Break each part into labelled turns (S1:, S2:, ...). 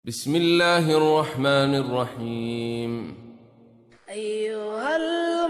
S1: بسم الله الرحمن الرحيم
S2: أيها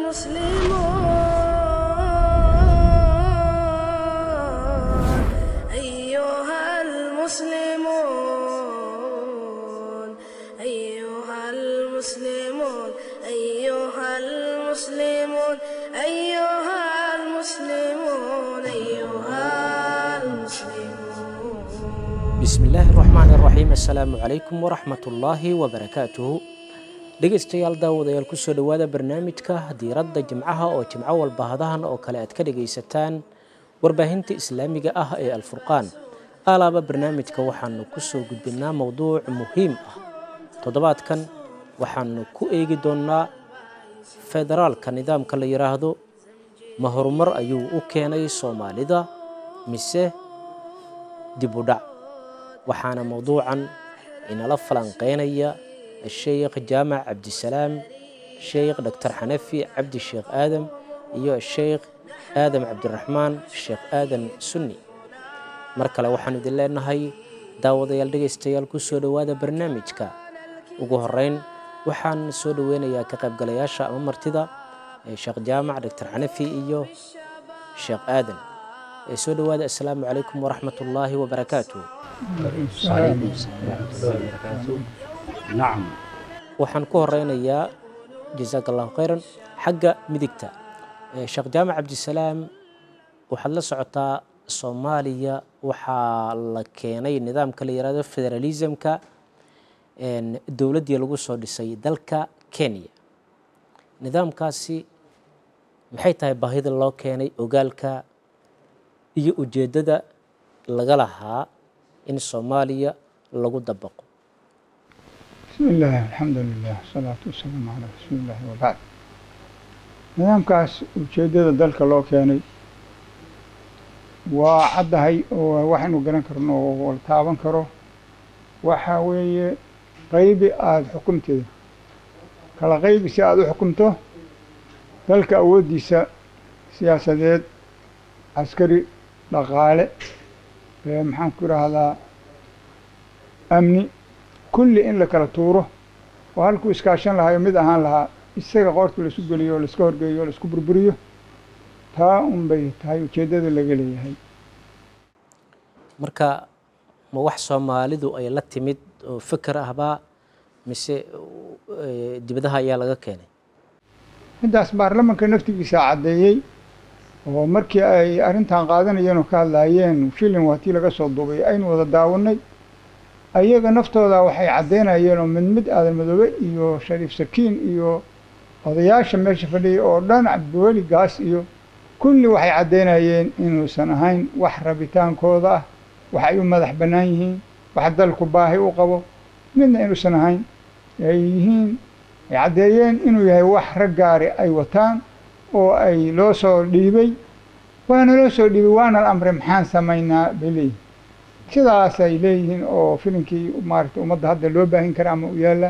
S2: المسلمون أيها المسلمون أيها المسلمون أيها المسلمون أيها المسلمون أيها المسلمون
S3: bismillaahi raxmaan raxiim assalaamu calaykum waraxmatullaahi wabarakaatuhu dhegeystayaal daawadayaal kusoo dhowaada barnaamijka diiradda jimcaha oo jimco walba hadahan oo kale aad ka dhegaysataan warbaahinta islaamiga ah ee alfurqaan alaaba barnaamijka waxaanu kusoo gudbinaa mowduuc muhiim ah toddobaadkan waxaanu ku eegi doonnaa federaalka nidaamka la yidhaahdo ma horumar ayuu u keenay soomaalida mise dib u dhac waxaana mowduucan inala falanqeynaya sheekh jaamac cabdisalaam sheekh doctor xanafi cabdi sheekh aadam iyo sheekh aadam cabdiraxmaan sheekh aadan sunni mar kale waxaanu idin leenahay daawadayaal dhegaystayaal ku soo dhowaada barnaamijka ugu horeyn waxaan soo dhoweynayaa ka qaybgalayaasha ama martida ee sheekh jaamac doctor xanafi iyo sheekh aadan ee soo dhowaada assalaamu calaykum waraxmat ullaahi wabarakaatuh
S4: عليكم السلام ورحمة الله وبركاته نعم
S3: waxaan ku horeynayaa jasaak allahu khayran xagga midigta Eh, sheekh jaamac cabdisalaam waxaad la socotaa soomaaliya waxaa la keenay nidaamka la yihahdo federalismka en, dowladdii lagu soo dhisay dalka kenya nidaamkaasi maxay tahay baahida loo keenay ogaalka iyo ujeeddada laga lahaa in soomaaliya lagu dabaqo
S4: بسم الله الحمد لله والصلاة والسلام على رسول الله وبعد nidaamkaas ujeeddada dalka loo keenay waa caddahay oo waxaynu garan karno oo la taaban karo waxa weeye qaybi aada xukumteeda kala qaybi si aada u xukumto dalka awooddiisa siyaasadeed caskari dhaqaale ee maxaan ku idhaahdaa amni kulli in la kala tuuro oo halkuu iskaashan lahayo mid ahaan lahaa isaga qoorta laisku geliyo oo laiska horgeeyo oo laisku burburiyo taa un bay tahay ujeeddada laga leeyahay
S3: marka ma wax soomaalidu ay la timid oo fikir ahbaa mise eh, dibadaha ayaa laga keenay
S4: middaas baarlamanka naftigiisa caddeeyey oo markii ay arrintan qaadanayeen oo ka hadlaayeen shilin waa tii laga soo duubay aynu wada daawannay ayaga naftooda waxay caddeynayeen oo mid mid aadan madoobe iyo shariif sakiin iyo odayaasha meesha fadhiyay oo dhan cabdiweli gaas iyo kulli waxay caddeynayeen inuusan ahayn wax rabitaankooda ah wax ay u madax bannaan yihiin wax dalku baahi u qabo midna inuusan ahayn ay yihiin ay caddeeyeen inuu yahay wax rag gaari ay wataan oo ay loo soo dhiibay waana loo soo dhiibay waana la amray maxaan samaynaa bay leeyihin sidaas ay leeyihiin oo filinkii maaragtay ummadda hadda loo baahin kara ama u yaalla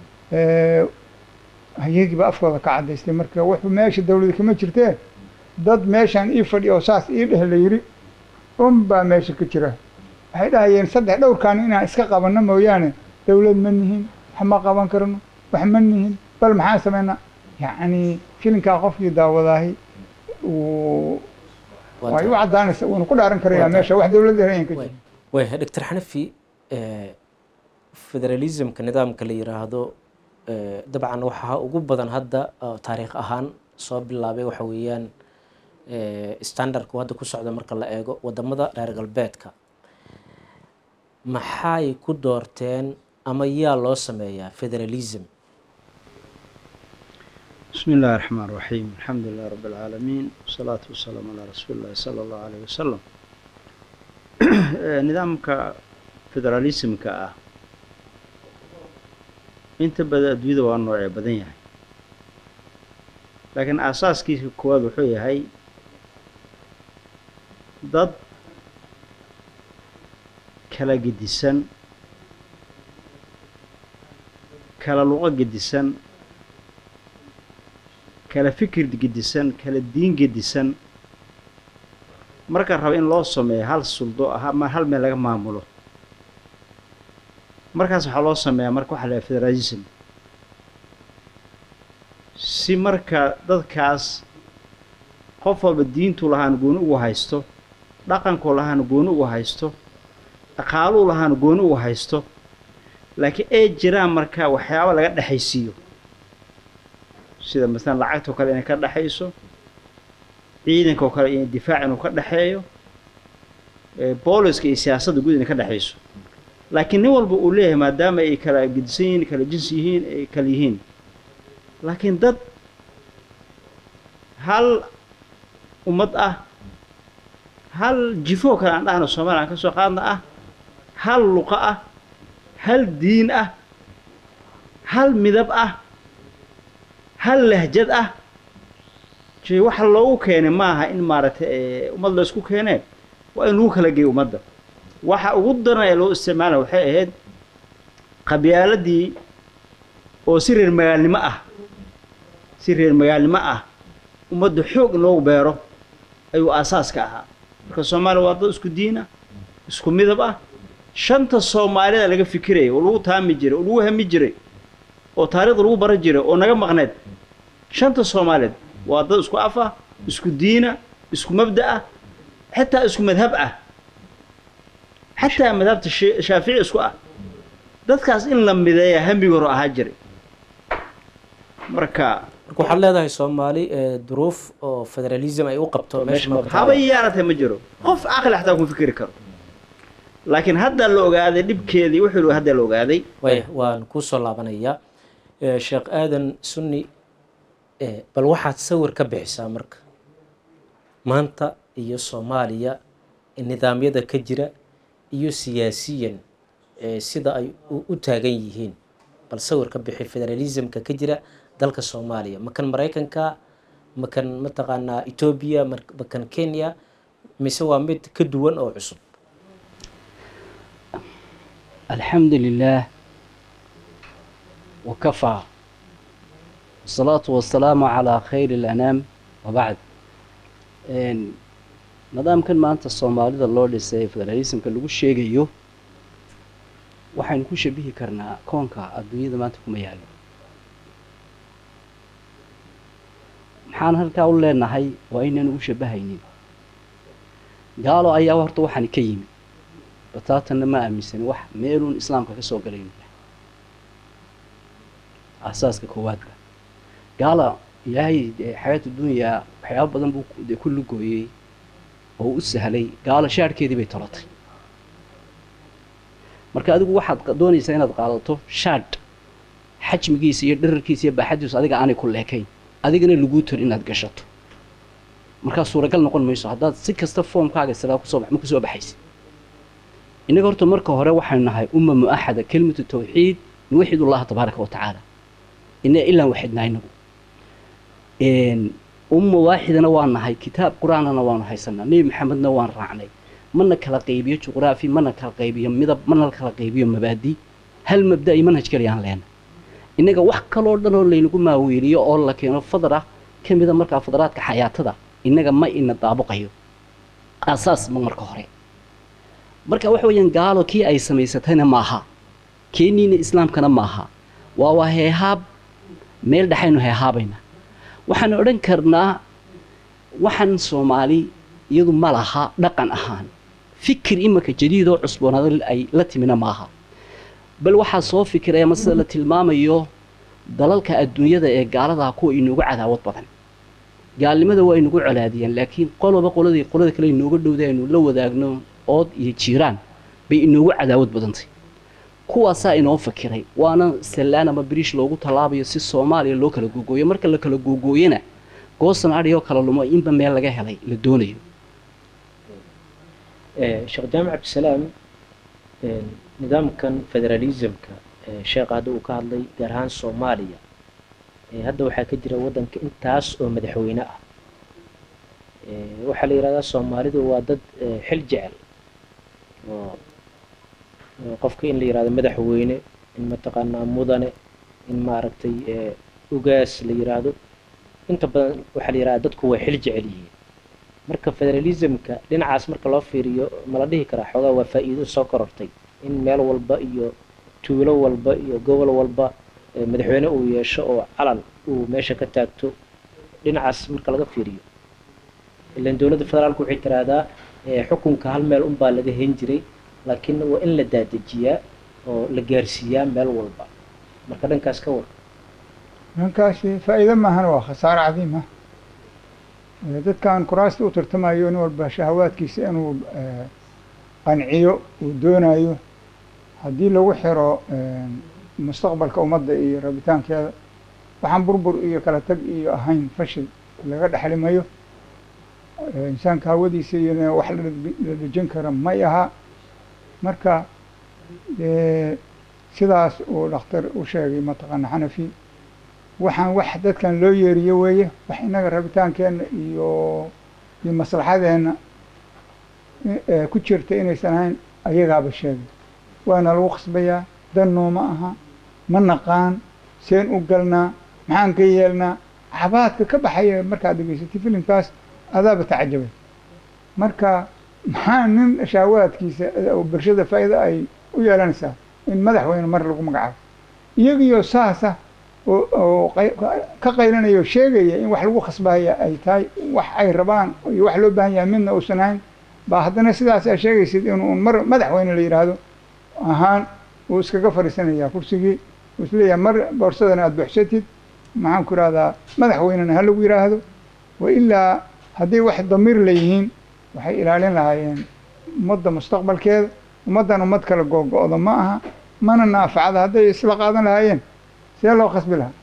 S4: hayagiiba afkooda ka caddaystay marka wuxuu meesha dawlada kama jirtee dad meeshan ii fadhi oo saas ii dheh la yidhi unbaa meesha ka jira waxay dhahayeen saddex dhowrkaan inaan iska qabanno mooyaane dawlad ma nihin wax ma qaban karno wax ma nihin bal maxaan samaynaa yacni filinkaa qofkii daawadaahi uu
S3: Waa
S4: way u
S3: tahay.
S4: caddaanaysa wuuna ku dhaaran karayaa
S3: Waa tahay.
S4: meesha wax dawladda helayan ka jira
S3: way doctor xanafi eh, federalismka nidaamka la yiraahdo eh, dabcan waxaa ugu badan hadda oo taariikh ahaan soo bilaabay waxa weeyaan eh, standardku hadda ku socda marka la eego wadamada reer galbeedka maxay ku doorteen ama yaa loo sameeyaa federalism
S5: بسم الله الرحمن الرحيم الحمد لله رب العالمين والصلاة والسلام على رسول الله صلى الله عليه وسلم nidaamka federalismka ah inta badan adduunyada waa noocee badan yahay laakiin aasaaskiisa koowaad wuxuu yahay dad kala gedisan kala luqo gedisan kala fikir gedisan kala diin gedisan marka raba in loo sameeyo hal suldo ah ama hal meel laga maamulo markaas waxaa loo sameeyaa marka waxa la yahay federalism si marka dadkaas qof walba diintuu lahaan gooni ugu haysto dhaqankuu lahaan gooni ugu haysto dhaqaaluu lahaan gooni ugu haysto laakiin ay jiraan marka waxyaaba laga dhexaysiiyo sida masalan lacagtoo kale inay ka dhexayso ciidanka oo kale in difaac inuu ka dhexeeyo booliska iyo siyaasadda guud inay ka dhexayso laakiin nin walba uu leeyahay maadaama ay kala gedisan yihiin kala jinsi yihiin ay kala yihiin laakiin dad hal ummad ah hal jifoo kale aan dhahno soomaaliya aan ka soo qaadna ah hal luqa ah hal diin ah hal midab ah hal lahjad ah jee waxa loogu keenay maaha in maaragtay ummad la isku keenee waa in lagu kala geeyo ummadda waxa ugu daran ee loo isticmaalaya waxay ahayd qabyaaladii oo si reer magaalnimo ah si reer magaalnimo ah ummadda xoog in loogu beero ayuu aasaaska ahaa marka soomaaliya waa dad isku diin ah isku midab ah shanta soomaalida laga fikiraya oo lagu taami jiray oo lagu hami jiray oo taariikhda lagu baran jiray oo naga maqneed shanta soomaaliyeed waa dad isku af ah isku diina isku mabda ah xitaa isku madhab ah xataa madhabta shaafici isku ah dadkaas in la mideeya hambigi hore ahaa jiray marka
S3: marka waxaad leedahay soomaali duruuf oo federalism ay u qabto meesha ma
S5: haba yaarata ma jiro qof caqli xataa kuma fikiri karo laakiin hadda la ogaaday dhibkeedii wuxuu hadda la ogaaday
S3: waya waan kusoo laabanayaa sheekh aadan sunni bal waxaad sawir ka bixisaa marka maanta iyo soomaaliya nidaamyada ka jira iyo siyaasiyan sida ay u taagan yihiin bal sawir ka bixi federalismka ka jira dalka soomaaliya makan maraykanka makan mataqaanaa etoobiya makan kenya mise waa mid ka duwan oo cusub
S6: الحمد لله وكفى والصلاة والسلام على خير الأنام وبعد nidaamkan maanta soomaalida loo dhisay federalismka lagu sheegayo waxaynu ku shabihi karnaa koonka adduunyada maanta kuma yaalo maxaan halkaa u leenahay waa inaan ugu shabahaynin gaalo ayaa horta waxaani ka yimi bataatanna ma aaminsan wax meeluun islaamka ka soo galayn aasaaska koowaadba gaala ilaahay xayaat dunyaa waxyaaba badan buu de ku lugooyey oo u sahlay gaalo shaadhkeedii bay tolatay marka adigu waxaad doonaysaa inaad qaadato shaadh xajmigiisa iyo dherarkiisa iyo baaxadiisu adiga aanay ku leekayn adigana laguu tor inaad gashato markaa suuragal noqon mayso haddaad si kasta foomkaaga siraa kusoo ma kusoo baxaysa innaga horta marka hore waxaynu nahay umma mu'axada kelimatu tawxiid nuwaxid ullaha tabaaraka wa tacaala ina ilaan waxidnaa inagu umma waaxidana waan nahay kitaab qur-aanana waanu haysanaa nebi maxamedna waan raacnay mana kala qaybiyo juqraafi mana kala qaybiyo midab mana kala qaybiyo mabaadi hal mabda iyo manhaj kaliyaan leena innaga wax kaloo dhan oo laynagu maaweeliyo oo la keeno fadra ka mida markaa fadraadka xayaatada innaga ma ina daabuqayo aasaas ma marka hore marka waxa weeyaan gaalo kii ay samaysatayna maaha keeniina islaamkana maaha waa waa heehaab meel dhexaynu heehaabayna waxaan odhan karnaa waxaan soomaali iyadu ma laha dhaqan ahaan fikir imanka jadiidoo cusboonaada ay la timina maaha bal waxaa soo fikiraya mase la tilmaamayo dalalka adduunyada ee gaaladaa kuwa inoogu cadaawad badan gaalnimada waa inugu colaadiyeen laakiin qoloba qoladii qolada kale inooga dhowda aynu la wadaagno ood iyo jiiraan bay inoogu cadaawad badantay kuwaasaa inoo fakiray waana sallaan ama biriish loogu tallaabayo si soomaaliya loo kala googooyo marka la kala googooyana goosan adhiyoo kala lumo inba meel laga helay la doonayo
S3: sheekh jaamac cabdisalaam nidaamkan federalismka sheekha hadda uu ka hadlay gaar ahaan soomaaliya hadda waxaa ka jira waddanka intaas oo madaxweyne ah waxaa la yidhahdaa soomaalidu waa dad xil jecel oo qofka in la yihahdo madaxweyne in mataqaanaa mudane in maaragtay ugaas la yiraahdo inta badan waxaa la yihahdaa dadku way xil jecel yihiin marka federalismka dhinacaas marka loo fiiriyo ma la dhihi karaa xoogaa waa faa'iido soo korortay in meel walba iyo tuulo walba iyo gobol walba eh, madaxweyne uu yeesho oo calan uu meesha ka taagto dhinacaas marka laga fiiriyo ilan dowladda federaalku waxay tiraahdaa eh, xukunka hal meel unbaa laga hen jiray laakiin waa in la daadejiyaa oo la gaarsiiyaa meel walba marka dhankaas ka war
S4: dhankaasi faa'iido maahana waa khasaare cadiim ah Eh, dadkan kuraasta u tartamayo nin walba shahawaadkiisa inuu eh, qanciyo uu doonayo haddii lagu xiro eh, mustaqbalka ummadda iyo rabitaankeeda waxaan burbur iyo kala tag iyo ahayn fashil laga dhexlimayo Eh, insaanka hawadiisa iyo wax la dhadbi- la dejin kara may aha marka eh, sidaas uu dhakhtar u sheegay mataqaana xanafi waxaan wax dadkan loo yeeriyo weeye wax inaga rabitaankeenna iyo iyo maslaxadeenna i- ee ku jirta inaysan ahayn ayagaaba sheegay waana lagu khasbayaa dan nooma aha ma naqaan seen u galnaa maxaan ka yeelnaa xabaadka ka baxaya markaad dhegaysatay filimkaas adaaba tacajabay marka maxaa nin shaawaadkiisa oo bulshada faa'iida ay u yeelanaysaa in madaxweyne mar lagu magacaabo iyagiyo saasa oo oo qay- ka qaylanaya oo sheegaya in wax lagu khasbaya ay tahay wax ay rabaan iyo wax loo baahan yahay midna uusan ahayn baa haddana sidaas aa sheegaysid inuu mar madaxweyne la yidhaahdo ahaan uu iskaga fadhiisanayaa kursigii uu isleeyahay mar boorsadana aada buuxsatid maxaan ku ihahdaa madaxweynena ha lagu yidhaahdo wa ilaa hadday wax damiir leeyihiin waxay ilaalin lahaayeen ummadda mustaqbalkeeda ummaddan ummad kala googo-da ma aha mana naafacada hadday isla qaadan lahaayeen see loo khasbi lahaa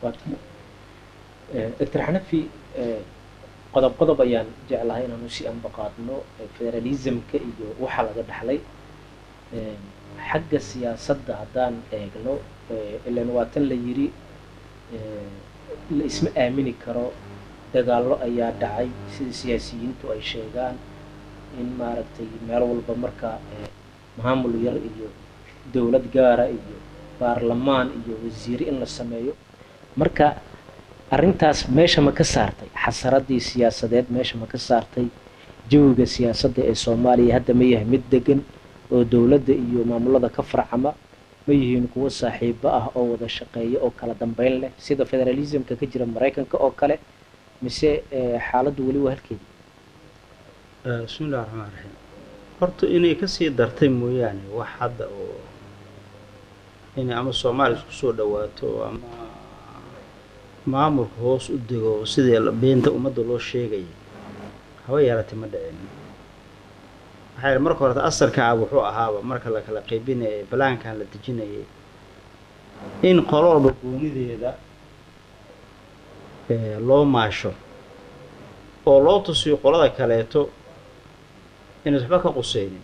S3: doctor xanafi eh, qodob qodob ayaan jeclahay inaanu si anba qaadno eh, federalismka iyo waxa laga dhaxlay Eh, xagga siyaasadda haddaan eegno eh, ilan waa tan la yiri eh, la isma aamini karo dagaallo ayaa dhacay sida siyaasiyiintu ay sheegaan in maaragtay meel walba marka eh, maamul yar iyo dowlad gaara iyo baarlamaan iyo wasiire in la sameeyo marka arrintaas meesha ma ka saartay xasaradii siyaasadeed meesha ma ka saartay jawiga siyaasadda ee soomaaliya hadda ma yahay mid degan oo dowladda iyo maamulada ka farcama ma yihiin kuwo saaxiibo ah oo wada shaqeeya oo kala dambeyn leh sida federalismka ka jira maraykanka oo kale mise eh, xaaladdu weli waa halkeeda
S5: bismi illahi raxmaan raxiim horta inay kasii dartay mooyaane wax hadda oo inay ama soomaaliya isku soo dhawaato ama maamulka hoos u dego sidii la- beenta ummadda loo sheegaya haba yaalatay ma dhicin waxaa yidhi marka horeta asalka ah wuxuu ahaaba marka la kala qaybinayay balaankan la dejinayay in qolo walba goonideeda eh, loo maasho oo loo tusiyo qolada kaleeto inays waxba ka quseynin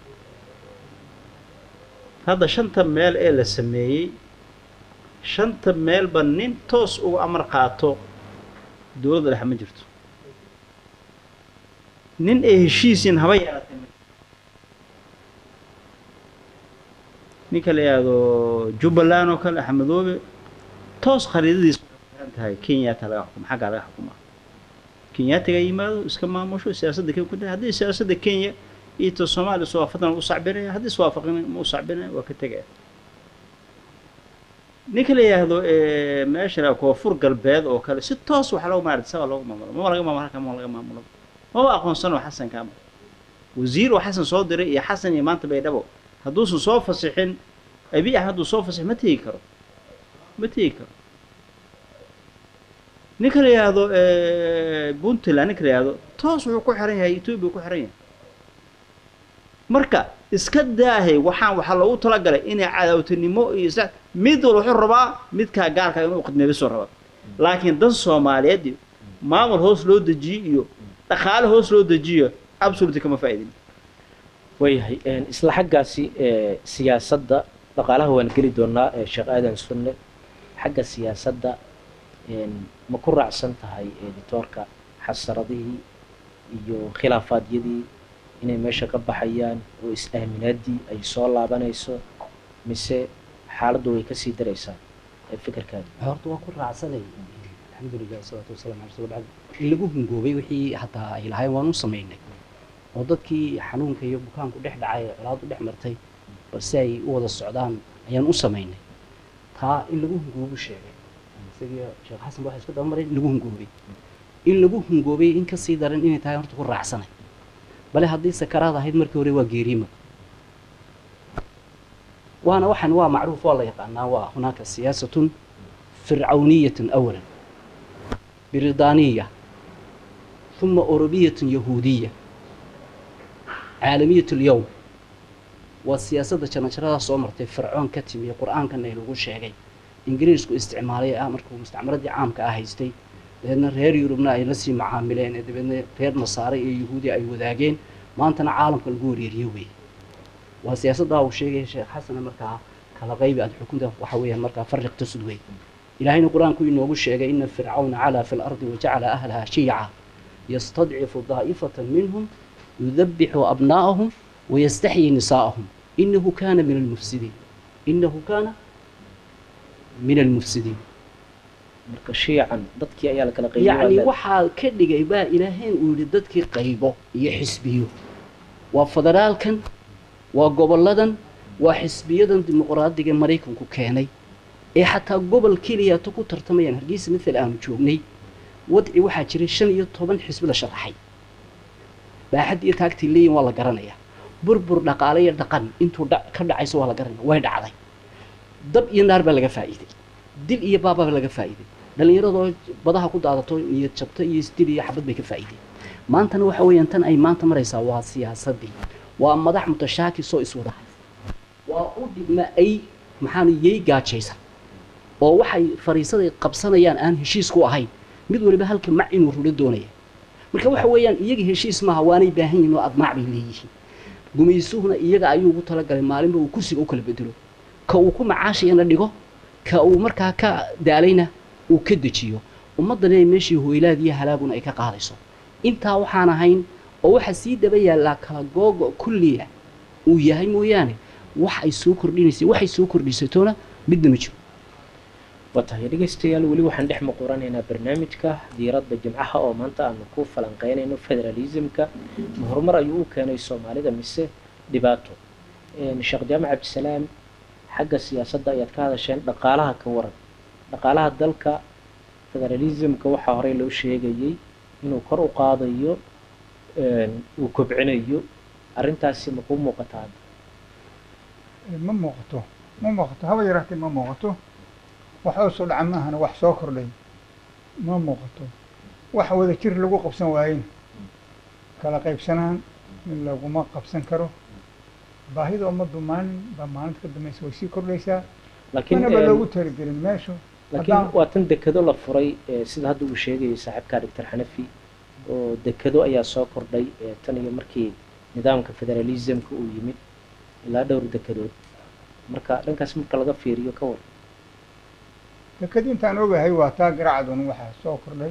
S5: hadda shanta meel ee la sameeyey shanta meelba nin toos uga amar qaato dowladda dhexe ma jirto nin ay heshiisiin haba yaalatay ma jirto ninka la yidhaahdo jubbaland oo kale axmedoobe toos khariidadiisa waxay ku xiran tahay kenyaata laga xukumo xaggaa laga xukumaa kenyaatiga yimaado iska maamusho siyaasadda kenya ku haddii siyaasadda kenya iyo ta soomaaliya iswaafaqan u sacbinaya haddii iswaafaqin ma u sacbinaya waa ka tegaya ninka la yidhaahdo eh, meesha la koonfur galbeed oo kale si toos waxa loogu maarata saga loogu maamulo mama laga maamulo halka mama laga maamulo maba aqoonsano xasan kaama wasiir oo xasan soo diray iyo xasan iyo maanta baydhabo hadduusan soo fasixin abi ah hadduu soo fasix ma tegi karo ma tegi karo ninka la yidhaahdo eh, puntland ninka la yidhaahdo toos wuxuu ku xiran yahay etoobiya ku xiran yahay marka iska daahay waxaan waxaa loogu talagalay inay cadaawtinimo iyo isla mid walba wuxuu rabaa midkaa gaarka inuu khidmeebisoo rabaa laakiin dan soomaaliyeed iyo maamul hoos loo dejiyo iyo dhaqaale hoos loo dejiyo absolutely kama faa'iidin
S3: waayahay een, isla xaggaasi ee, siyaasadda dhaqaalaha waan geli doonaa ee, sheekh aadan sunne xagga siyaasadda een, ma ku raacsan tahay editoorka xasaradihii iyo khilaafaadyadii inay meesha ka baxayaan oo is-aaminaadii ay soo laabanayso mise xaaladdu way kasii daraysaa ee fikirkaada
S6: horta waa ku raacsanay alxamdulilah wasalaatu wasalaam ala rasul bacd in lagu hungoobay wixii hataa ay lahayn waan u samaynay oo dadkii xanuunka iyo bukaanku dhex dhacay ee colaadu dhex martay balse ay u wada socdaan ayaan u samaynay taa in lagu hungoobu sheegay isagii sheekh xasan ba waxay isku dabamaray in lagu hungoobay in lagu hungoobay in ka sii daran inay tahay horta ku raacsanay bale haddii sakaraad ahayd markii hore waa geeriima waana waxan waa macruuf waa la yaqaanaa waa hunaaka siyaasatun fircawniyatun awalan بريطانية ثم أوروبية يهودية عالمية اليوم والسياسة جنجرة صومرتي فرعون كتمي قرآن كان يلقوا شيء إنجليزكو استعمارية أمريكا مستعمرة دي عام كأهيستي لأن رير يوروبنا أي نسي معاملين دبنا رير نصارى يهودي أي وذاقين ما أنتنا عالم كالقور يريوي والسياسة ده شيء شيخ حسن أمريكا كلا غيبي أد حكومة وحوية أمريكا فرق تسدوي إلهينا القرآن كوي نوغو شيغا إن فرعون علا في الأرض وجعل أهلها شيعا يستضعف ضائفة منهم يذبح أبناءهم ويستحيي نساءهم إنه كان من المفسدين إنه كان من المفسدين
S3: marka shiican dadkii ayaa la kala qaybiyey
S6: yacni
S3: waa
S6: waxaa ka dhigay baa ilaahayn uu yidhi dadkii qaybo iyo xisbiyo waa federaalkan waa goboladan waa xisbiyadan dimuqraadiga maraykanku keenay ee xataa gobol keliya ta ku tartamayaan hargeysa mithal aanu joognay wadci waxaa jiray shan iyo toban xisbi la sharaxay baaxad iyo taagtii leeyin waa la garanayaa burbur dhaqaale iyo dhaqan intuu dha- ka dhacayso waa la garanaya way dhacday dab iyo naar baa laga faa'iiday dil iyo baabaa laga faa'iiday dhallinyaradoo badaha ku daadato niyad jabto iyo isdil iyo xabad bay ka faa'iideen maantana waxa weeyaan tan ay maanta maraysaa waa siyaasadii waa madax mutashaakisoo iswada haysta waa u dhigma ay maxaan yay gaajaysan oo waxay fariisaday qabsanayaan aan heshiis ku ahayn mid waliba halka mac inuu rulo doonaya marka waxa weeyaan iyaga heshiis maaha waanay baahan yihiin oo admaac bay leeyihiin gumaysuhuna iyaga ayuu ugu talagalay maalinba uu kursiga u kala bedelo ka uu ku macaashayana dhigo ka uu markaa ka daalayna uu ka dejiyo ummaddana ay meeshii hoylaad iyo halaaguna ay ka qaadayso intaa waxaan ahayn oo waxa sii daba yaallaa kala googo kulliya uu yahay mooyaane wax ay soo kordhinaysay waxay soo kordhisatoona midna ma jiro
S3: watahay dhegeystayaal weli waxaan dhex muquranaynaa barnaamijka diiradda jimcaha oo maanta aanu ku falanqeynayno federalismka ma horumar ayuu u keenay soomaalida mise dhibaato sheekh jaamac cabdisalaam xagga siyaasadda ayaad ka hadasheen dhaqaalaha ka waran dhaqaalaha dalka federalismka waxaa horey loo sheegayey inuu kor u qaadayo uu kobcinayo arrintaasi ma kuu muuqata hadda
S4: ma muuqato ma muuqato haba yaraatee ma muuqato wax oo soo dhaca maahana wax soo kordhay ma muuqato wax wada jir lagu qabsan waayin kala qaybsanaan laguma qabsan karo baahida ummaddu maalin baa maalinta ka dambaysa way sii kordhaysaa
S3: laakiin
S4: manaba loogu talagelin meeshu
S3: laakiin
S4: haddaan-
S3: waa tan dekado la furay ee sida hadda uu sheegayay saaxiibkaa doctor xanafi oo dekado ayaa soo kordhay ee tan iyo markii nidaamka federalismka uu yimid ilaa dhowr dekadood marka dhankaas marka laga fiiriyo ka war
S4: dekadii intaan ogahay waa taa garacadun waxaa soo kordhay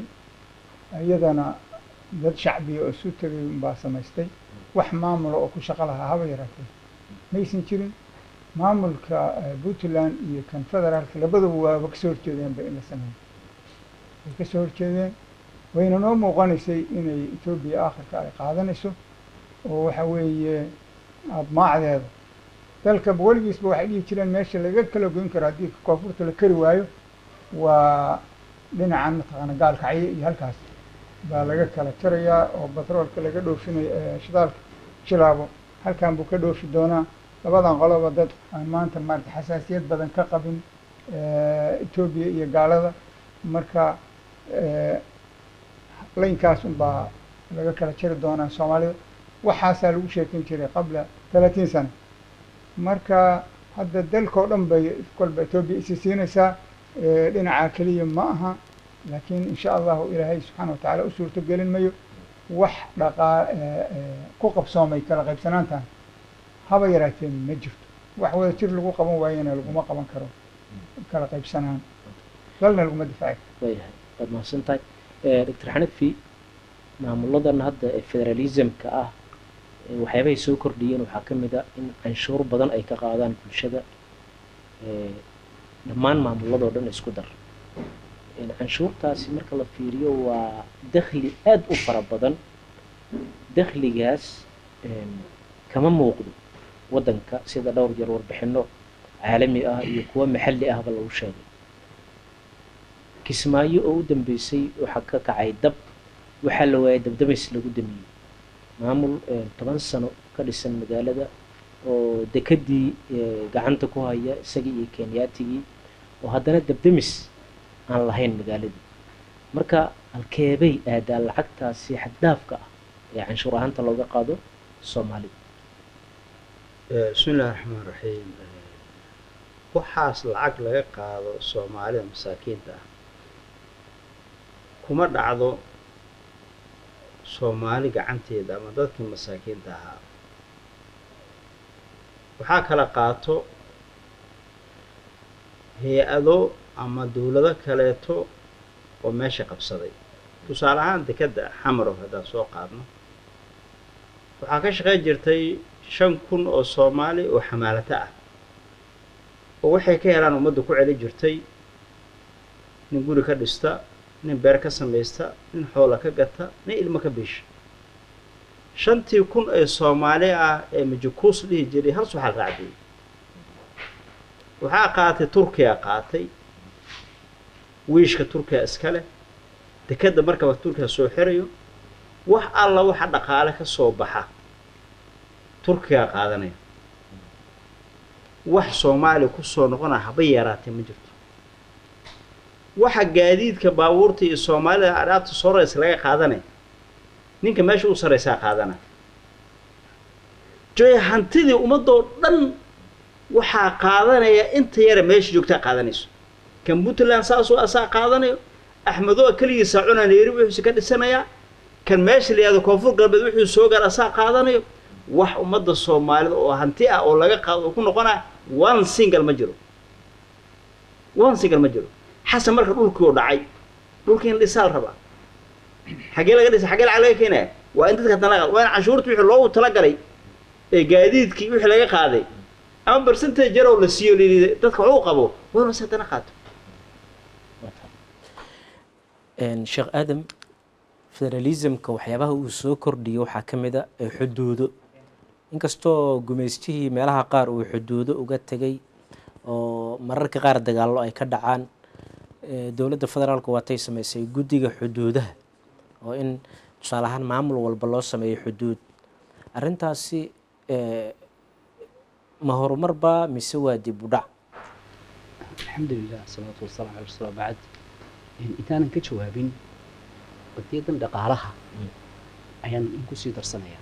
S4: iyadana dad shacbiya oo isu tegay baa samaystay wax maamula oo ku shaqo lahaa haba yaraatee maysan jirin maamulka eh, puntland iyo kan federaalka labaduba waaba kasoo horjeedeenba in la sameeyo way kasoo horjeedeen wayna noo muuqanaysay inay etoobiya aakhirka ay qaadanayso oo waxa weeye admaacdeeda dalka weligiisba waxay dhihi jireen meesha laga kala goyn karo haddii koonfurta la kari waayo waa dhinacan mataqaana gaalkacyo iyo halkaas baa laga kala jarayaa oo batroolka laga dhoofinayo ee shidaalka jilaabo halkan buu ka dhoofi doonaa labadan qoloba dad aan maanta maarata xasaasiyad badan ka qabin eh, etoobiya iyo gaalada marka eh, laynkaas unbaa laga kala jari doonaa soomaalida waxaasaa lagu sheekeyn jiray qabla talaatiin sano marka hadda dalkao dhan bay kolba etoobiya isi siinaysaa eh, dhinaca keliya ma aha laakiin insha allahu ilaahay subxaana wa tacaala u suurto gelin mayo wax dhaqaa eh, eh, ku qabsoomay kala qaybsanaantan haba yaraatee ma jirto wax wada jir lagu qaban waayana laguma qaban karo kala qaybsanaan dalna laguma difaaci karo
S3: waayahay waad mahadsan tahay doctor xanafi maamuladan hadda ee federalismka ah ee waxyaabahay soo kordhiyeen waxaa ka mid a in canshuur badan ay ka qaadaan bulshada ee dhammaan maamuladoo dhan isku dar een canshuurtaasi marka la fiiriyo waa dakhli aada u fara badan dakhligaas een kama muuqdo waddanka sida dhowr jeer warbixino caalami ah iyo kuwo maxalli ahba lagu sheegay kismaayo oo u dambeysay waxaa ka kacay dab waxaa la waayay dabdabays lagu damiyey maamul toban sano ka dhisan magaalada oo dekadii gacanta ku haya isagii iyo kenyaatigii oo haddana dabdamis aan lahayn magaaladii marka halkeebay aadaa lacagtaasi xaddaafka ah ee canshuur ahaanta looga qaado soomaalida
S5: bismi illahi raxmaan raxiim waxaas lacag laga qaado soomaalida masaakiinta ah kuma dhacdo soomaali gacanteeda ama dadkii masaakiinta ahaa waxaa kala qaato hay-ado ama dowlado kaleeto oo meesha qabsaday tusaale ahaan dekedda xamarow haddaan soo qaadno waxaa ka shaqayn jirtay shan kun oo soomaali oo xamaalato ah oo waxay ka helaan ummadda ku celi jirtay nin guri ka dhista nin beer ka samaysta nin xoola ka gata nin ilmo ka biisha shantii kun ee soomaali ah ee majukuus dhihi jiray hal suxal raacdiyey waxaa qaatay turkiya qaatay wiishka turkiya iska leh dekedda markaba turkiya soo xirayo wax alla waxa dhaqaale ka soo baxa turkiya qaadanaya wax soomaaliya kusoo noqonaya haba yaraatee ma jirto waxa gaadiidka baabuurta iyo soomaalida adaabta soraysa laga qaadanaya ninka meesha u saraysaa qaadana joy hantidii ummadoo dhan waxaa qaadanaya inta yara meesha joogtaa qaadanayso kan puntland saasoo asaa qaadanayo axmedo keligiisa cunaan yeeri wuxuuse ka dhisanayaa kan meesha la yihahdo koonfur galbeed wuxuu soo gaar asaa qaadanayo wax ummadda soomaalida oo hanti ah oo laga qaado oo ku noqonaya one single ma jiro one single ma jiro xasan marka dhulkii u dhacay dhulkii in dhisaal rabaa xaggee laga dhisa xaggee lacag laga keenaya waa in dadka dana waa in canshuurta wixii loogu talagalay ee gaadiidkii wixii laga qaaday ama percentage yarow la siiyo lii dadka wax u qabo waa inuu si haddana qaato
S3: sheekh aadam federalismka waxyaabaha uu soo kordhiyay waxaa ka mid a xuduudo inkastoo gumaystihii meelaha qaar uu xuduudo uga tegay oo mararka qaar dagaallo ay ka dhacaan dowladda federaalku waatay samaysay guddiga xuduudaha oo in tusaale ahaan maamul walba loo sameeyo xuduud arrintaasi ma horumarba mise waa dib u dhac
S6: alxamdulilah asalaatu wasalaam ala rasuul bacd intaanan ka jawaabin qadiyadan dhaqaalaha ayaan in kusii darsanayaa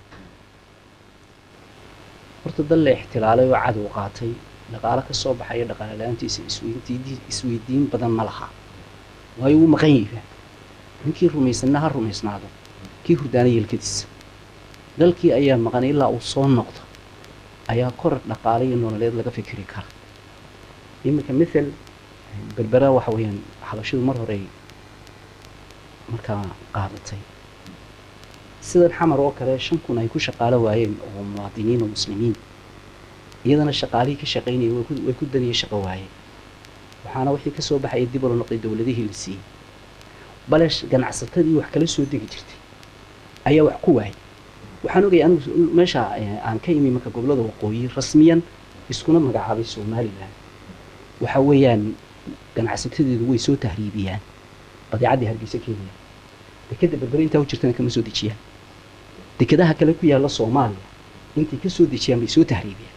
S6: horta dal la ixtilaalay oo cadow qaatay dhaqaalo ka soo baxaya dhaqaale la-aantiisa isweydiin isweydiin badan ma laha waayo wuu maqan yahay ninkii rumaysanna ha rumaysnaado kii hurdaana yeelkadiisa dalkii ayaa maqan ilaa uu soo noqdo ayaa korar dhaqaale iyo nololeed laga fikiri kara iminka mithal berbera waxa weeyaan xabashidu mar hore markaa qaadatay sidan xamar oo kale shan kun ay ku shaqaalo waayeen oo muwaadiniin oo muslimiin iyadana shaqaalihii ka shaqaynayay way ku daniyay shaqo waayeen waxaana wixii kasoo baxaya dib ula noqday dowladihii la siiyey bale ganacsatadii wax kala soo degi jirtay ayaa wax ku waayay waxaan ogaya anigu meesha aan ka imi marka gobolada waqooyi rasmiyan iskuna magacaabay somalilan waxa weeyaan ganacsatadeedu way soo tahriibiyaan badeecaddii hargeysa keenaya dekeda berbere intaa u jirtana kama soo dejiyaan dekedaha kale ku yaalla soomaaliya intay ka soo dejiyaan bay soo tahriibiyaan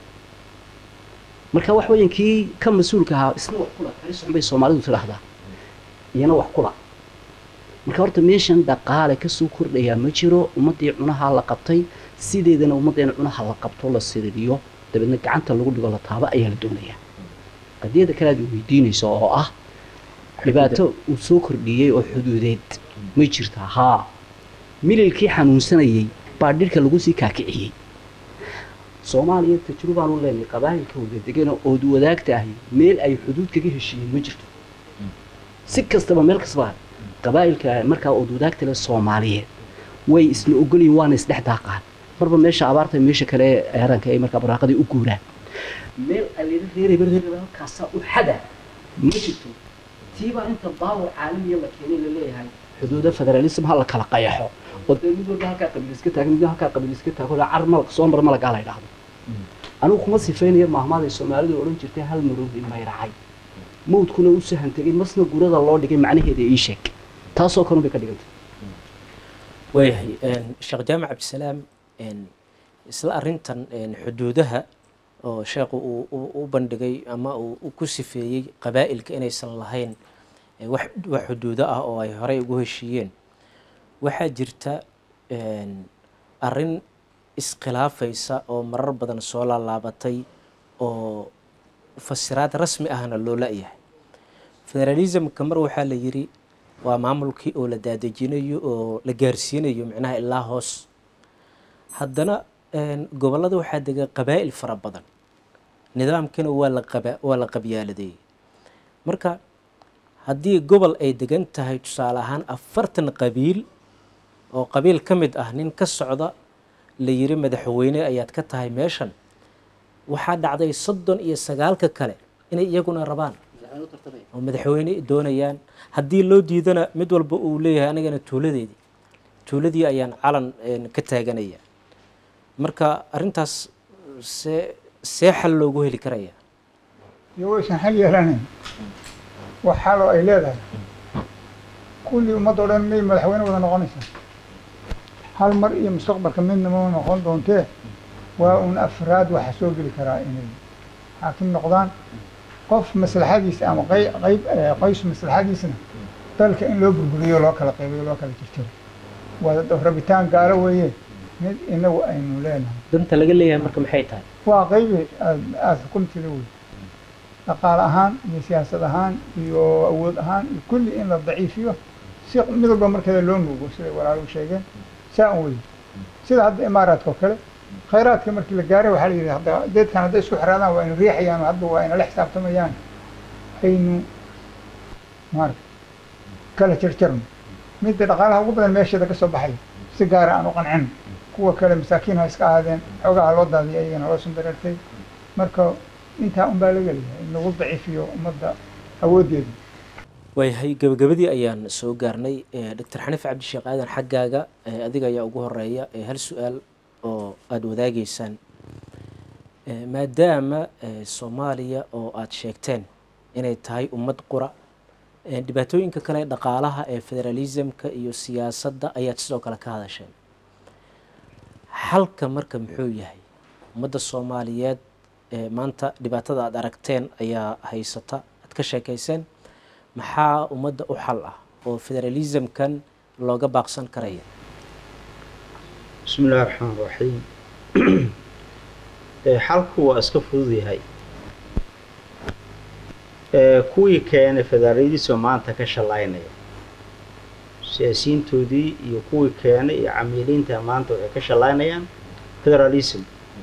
S6: marka wax weeyaan kii ka mas-uulka ahaa isna wax kula kali socon bay soomaalidu tidhaahdaa iyana wax kula marka horta meeshan dhaqaale kasoo kordhayaa ma jiro ummaddii cunaha la qabtay sideedana ummaddeena cunaha la qabto la siririyo dabeedna gacanta lagu dhigo la taabo ayaa la doonayaa qadiyada kale aad weydiinayso oo ah dhibaato uu soo kordhiyey oo xuduudeed ma jirtaa haa mililkii xanuunsanayay baa dhirka lagu sii kaakiciyey soomaaliya tajrubaanu leenahay qabaayilka wada degana ood wadaagta ahi meel ay xuduud kaga heshiiyeen ma jirto si kastaba meel kastaba qabaayilka markaa ood wadaagta leh soomaaliyeed way isla ogolyihin waana isdhex daaqaan marba meesha abaarta meesha kale eranka ay markaa baraaqadii u guuraan meel alila reerayba reerayba halkaasaa u xada ma jirto tiibaa inta baawar caalamiya la keenay la leeyahay xuduuda federalism ha la kala qayaxo oo dee mid walba halkaa qabiil iska taagan mid halkaa qabiil iska taago car malak soo mar malagaa la yidhaahdo anigu kuma sifaynayo maahmaaday soomaalidu odhan jirtay hal maroodi mayracay mawdkuna u sahan tegay masna gurada loo dhigay macnaheeda ii sheeg taasoo kalun bay ka dhigantay
S3: waayahay sheekh jaamac cabdisalaam isla arintan xuduudaha oo sheekhu uu u- u bandhigay ama uu u ku sifeeyey qabaa'ilka inaysan lahayn eh, wax wax xuduudo ah oo ay horey ugu heshiiyeen waxaa jirta arin iskhilaafaysa oo marar badan soo laalaabatay oo fasiraad rasmi ahna loo la-yahay federalismka mar waxaa la yiri waa maamulkii oo la daadejinayo oo la gaarsiinayo micnaha ilaa hoos haddana gobollada waxaa dega qabaa'il fara badan nidaamkana waa la qaba waa la qabyaaladeeyey marka haddii gobol ay degan tahay tusaale ahaan afartan qabiil oo qabiil ka mid ah nin ka socda la yiri madaxweyne ayaad ka tahay meeshan waxaa dhacday soddon iyo sagaalka kale inay iyaguna rabaan oo madaxweyne doonayaan haddii loo diidana mid walba uu leeyahay anigana tuuladeedii tuuladii ayaan calan ka taaganaya marka arrintaas see see xal loogu heli karaya
S4: iyo waysan xal yeelanayn wax xaloo ay leedahay kulli ummadda o dhan may madaxweyne wada noqonaysaa hal mar iyo mustaqbalka midna ma noqon doontee waa un afraad waxa soo geli karaa inay xaakim noqdaan qof maslaxadiisa ama qey- qayb qoys maslaxadiisna dalka in loo burburiyo loo kala qaybayo loo kala jirjiro waa rabitaan gaalo weeye mid inagu aynu leenahay
S3: danta laga leeyahay marka maxay tahay
S4: waa qaybi aad aada xukumtida wey dhaqaale ahaan iyo siyaasad ahaan iyo awood ahaan iyo kulli in la daciifiyo si mid walba markeeda loo nuugo siday walaaluhu sheegeen saa un wey sida hadda imaaraadka oo kale khayraadka markii la gaaray waxaa la yidhi hadda deedkan hadday isku xiraadaan waa ina riixayaan hadda waa ina la xisaabtamayaan aynu maarata kala jarjarno midda dhaqaalaha ugu badan meesheeda ka soo baxay si gaara aan u qancin kuwa kale masaakiin ha iska ahaadeen xoogaha loo daadiyay ayagana loo sundareertay marka intaa un baa laga leeyahay in lagu daciifiyo ummadda awooddeeda
S3: waayahay gabagabadii ayaan soo gaarnay doctor xaniif cabdisheekh aadan xaggaaga eh, adiga ayaa ugu horeeya eh, hal su-aal oo aada wadaageysaan Eh, maadaama eh, soomaaliya oo aada sheegteen inay tahay ummad qura eh, dhibaatooyinka kale ee dhaqaalaha ee federalismka iyo siyaasadda ayaad sidoo kale ka hadasheen xalka marka muxuu yahay ummadda soomaaliyeed eh, maanta dhibaatada aada aragteen ayaa haysata aad ka sheekeyseen maxaa ummadda u xal ah oo federalismkan looga baaqsan karaya
S5: bismi illahi raxmaan raxiim xalku waa iska fudud yahay kuwii keenay federalism maanta ka shalaynaya siyaasiyiintoodii iyo kuwii keenay iyo camiiliinta maanta waxay ka shalaynayaan federalism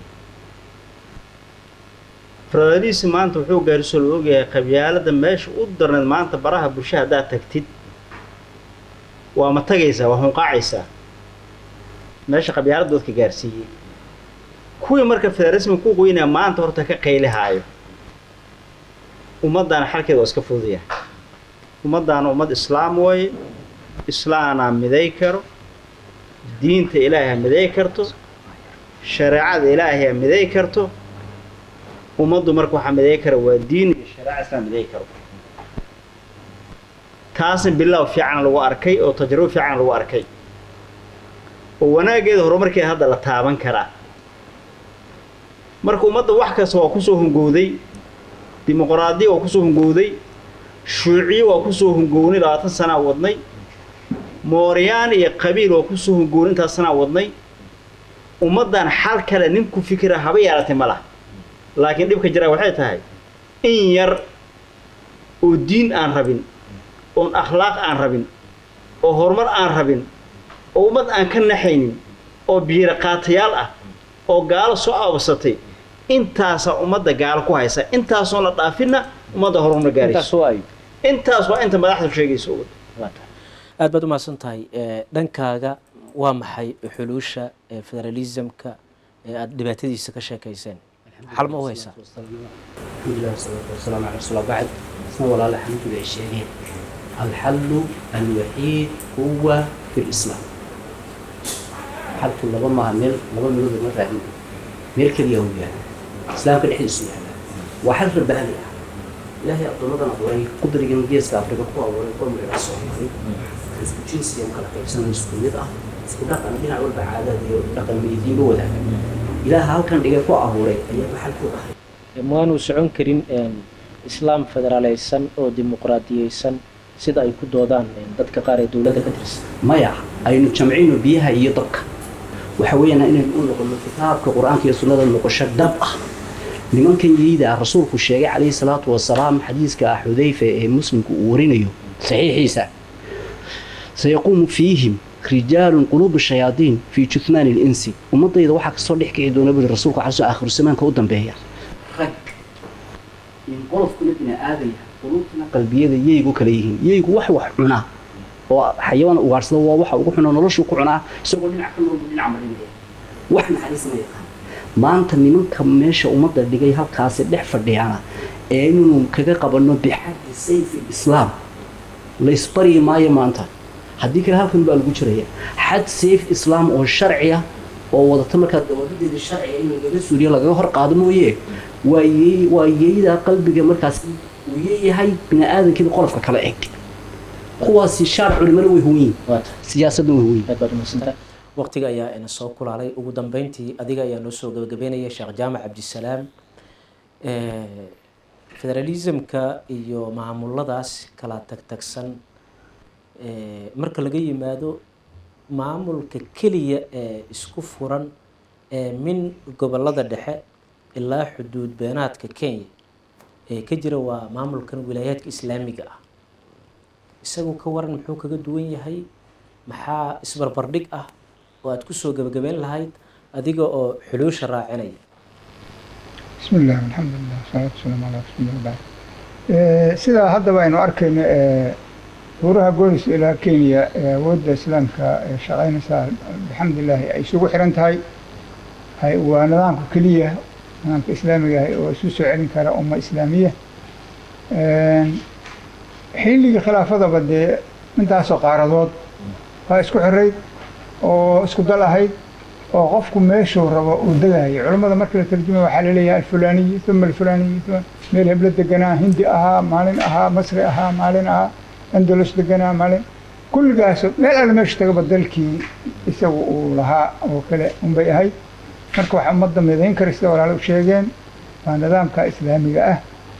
S5: federalism maanta wuxuu gaarso la ogyahay qabyaalada meesha u darneed maanta baraha bulsha haddaad tagtid waa ma tagaysaa waa hunqaacaysaa meesha qabyaalada dadka gaarsiiyey kuwii marka federalism ku qoynaya maanta horta ka qaylihaayo ummaddaana xalkeeda waa iska fududaya ummaddaana ummad islaam waaye islaanaa miday karo diinta ilaahay ha miday karto shareecada ilaahay ha miday karto ummaddu marka waxaa miday kara waa diin iyo shareeca islaam miday karo taasna bilow fiican lagu arkay oo tajrubo fiican lagu arkay oo wanaaggeeda horumarkeeda hadda la taaban karaa marka ummadda wax kasta waa kusoo hungowday dimuqraadiya waa kusoo hungowday shuuciye waa kusoo hungownay labaatan sanaa wadnay mooryaan iyo qabiil waa kusoo hungownay intaas sanaa wadnay ummaddan xal kale ninku fikira haba yeelatay ma laha laakiin dhibka jiraa waxay tahay in yar oo diin aan rabin oon akhlaaq aan rabin oo horumar aan rabin oo ummad aan ka naxaynin oo biiro qaatayaal ah oo gaalo soo aabasatay intaasaa ummadda gaalo ku haysa intaasoon la dhaafinna ummadda horumar
S3: intaas
S5: gaarayso
S3: waa ayo
S5: intaas waa inta madaxdu sheegayso ummad
S3: waa tahay aada baad umahadsan tahay Eh, dhankaaga waa maxay xuluusha eh, federalismka ee aada dhibaatadiisa ka sheekeyseen xal ma u haysaa
S6: alxamdulilah wasalaatu wasalaamu cala rasuul bacd isna walaala xamdulilah ay sheegeen alxallu alwaxiid huwa fi lislaam xalku laba maaha meel laba meelood ma raadin meel keliya uu yahay islaamka dhexdiisu yaalla waa xal rabbaani ah ilaahay addoommadan abuuray qudrigan geeska afrika ku abuuray qowmiga soomaali isku jinsiyam kala qaybsanan isku mid ah isku dhaqan dhinac walba caadaad iyo dhaqan midiinba wadaaga ilaaha halkan dhigay ku abuuray ayaaba xal ku ahay
S3: maanu socon karin islaam federaaleysan oo dimuqraadiyeysan sida ay ku doodaan dadka qaar ee dowladda ka tirsan
S6: maya aynu jamcino biyaha iyo dabka waxa weeyaan inaynu u noqono kitaabka qur-aanka iyo sunnada noqosho dhab ah nimankan yeyda ah rasuulku sheegay calayhi salaatu wasalaam xadiiska ah xudayfa ee muslimku uu warinayo saxiixiisa sayaquumu fiihim rijaalun quluubu shayaadiin fii juthmaani linsi ummadayda waxaa kasoo dhex kici doona buri rasuulku calaso aakhiru zamaanka u dambeeya rag in qolofkuna bini aadaya quluubtuna qalbiyada yeygu kala yihiin yeygu wax wax cunaa oo xayawaan ugaarsada waa waxa ugu xunaa noloshuu ku cunaa isagoo dhinac ka noolbu dhinac marinaya wax naxariis ma yaqaan maanta nimanka meesha ummadda dhigay halkaasi dhex fadhiyana ee inuu kaga qabanno bixaddi sayfi islaam la isbaryi maayo maanta haddii kale halkan baa lagu jiraya xad sayf islaam oo sharci ah oo wadata markaa dawladeeda sharciga in lagaga suuriyo lagaga hor qaado mooye waa yey waa yeydaa qalbiga markaas uu yeeyahay bini aadankeeda qolofka kala eg kuwaasi shaar culimana way huwan yihin
S3: waata
S6: siyaasadna way huwan yihin
S3: aad baad umadsanta waqtiga ayaa ina soo kulaalay ugu dambeyntii adiga ayaa noo soo gabagabeynaya sheekh jaamac cabdisalaam federalismka iyo maamuladaas kala tagtagsan marka laga yimaado maamulka keliya ee isku furan ee min gobolada dhexe ilaa xuduud beenaadka kenya ee ka jira waa maamulkan wilaayaadka islaamiga ah isagu ka waran muxuu kaga duwan yahay maxaa isbarbardhig ah oo aada kusoo gabagabeyn lahayd adiga oo xuluusha raacinaya
S4: bismi illah alxamdulilah wasalaatu wasalaamu calaa rasuulillah bacd sidaa haddaba aynu arkayno buuraha goolis ilaa kenya ee awoodda islaamka ee shaqaynaysaa alxamdulilaahi ay isugu xiran tahay hay- waa nidaamka keliya nidaamka islaamiga ah oo isu soo celin kara umma islaamiya xilligii khilaafadaba dee intaasoo qaaradood waa isku xirayd oo isku dal ahayd oo qofku meeshuu rabo uu degayo culammada marka la tarjumay waxaa laleeyahay alfulaaniyi uma alfulaaniyi uma meel heblo deganaa hindi ahaa maalin ahaa masri ahaa maalin ahaa andalus deganaa maalin kulligaas meel alle meeshu tagaba dalkii isagu uu lahaa oo kale unbay ahayd marka waxaa ummadda midayn kara sida walaalo u sheegeen waa nidaamka islaamiga ah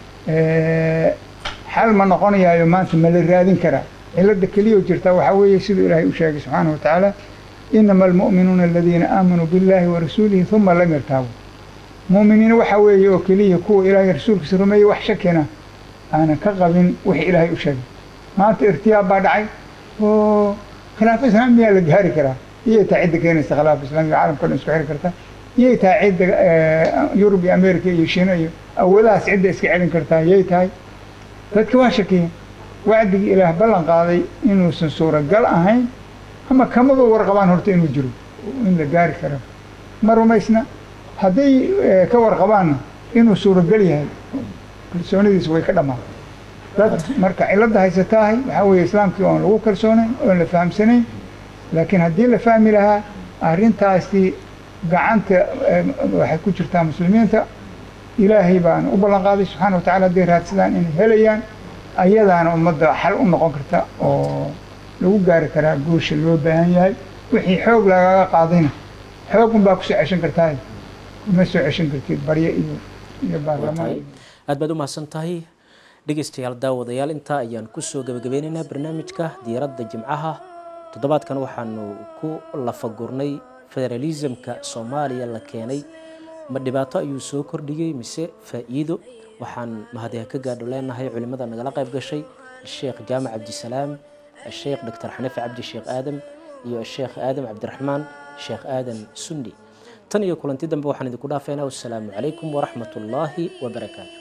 S4: xal ma noqonayaayo maanta ma la raadin karaa cilada keliya oo jirta waxaa weeye siduu ilaahay u sheegay subxaanahu wa tacaala inama almu'minuuna aladiina aamanuu billahi wa rasuulihi uma lam yartaabuu mu'miniin waxaa weeye oo keliya kuwa ilaahay rasuulkiisa rumeeyey wax shakina aanan ka qabin wixii ilaahay u sheegay maanta irtiyaab baa dhacay oo khilaafo islaamiyaa la gaari karaa iyay tahay cidda keenaysa khilaafo islaamiga caalamka dhan isku xiri karta iyay tahay cidda yurub iyo america iyo shiina iyo awoodahaas cidda iska celin kartaa yay tahay dadka waa shakiyeen wacdigii ilaah ballan qaaday inuusan suuragal ahayn ama kamaba warqabaan horta inuu jiro in la gaari karo ma rumaysna hadday ka warqabaanna inuu suuragal yahay kalsoonidiis way ka dhammaan dad marka cilada haysataahay waxaa weeye islaamkii oon lagu kalsoonayn oon la fahamsanayn laakiin haddii la fahmi lahaa arrintaasi gacanta waxay ku jirtaa muslimiinta ilaahay baana u ballan qaaday subxaana wa tacala hadday raadsadaan inay helayaan ayadaana ummadda xal u noqon karta oo lagu gaari karaa guusha loo baahan yahay wixii xoog lagaga qaadayna xoog unbaa kusoo ceshan kartaa kuma soo ceshan kartid barye iyo iyo baarlamaan
S3: aad baad u mahadsan tahay dhegeystayaal daawadayaal intaa ayaan kusoo gabagabeynaynaa barnaamijka diiradda jimcaha toddobaadkan waxaanu ku lafagurnay federalismka soomaaliya la keenay ma dhibaato ayuu soo kordhiyey mise faa'iido waxaan mahadiha ka gaadho leenahay culimmada nagala qayb gashay sheekh jaamac cabdisalaam الشيخ دكتور حنفي عبد الشيخ آدم iyo الشيخ آدم عبد الرحمن شيخ آدم سني tan iyo kulanti dambe waxaan idinku dhaafeynaa wassalaamu calaykum waraxmat ullaahi wabarakaatu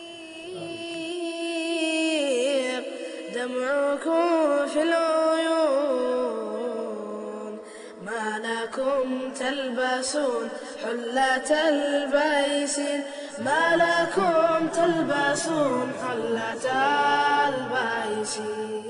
S2: دمعكم في العيون ما لكم تلبسون حلة البيسين ما لكم تلبسون حلة البيسين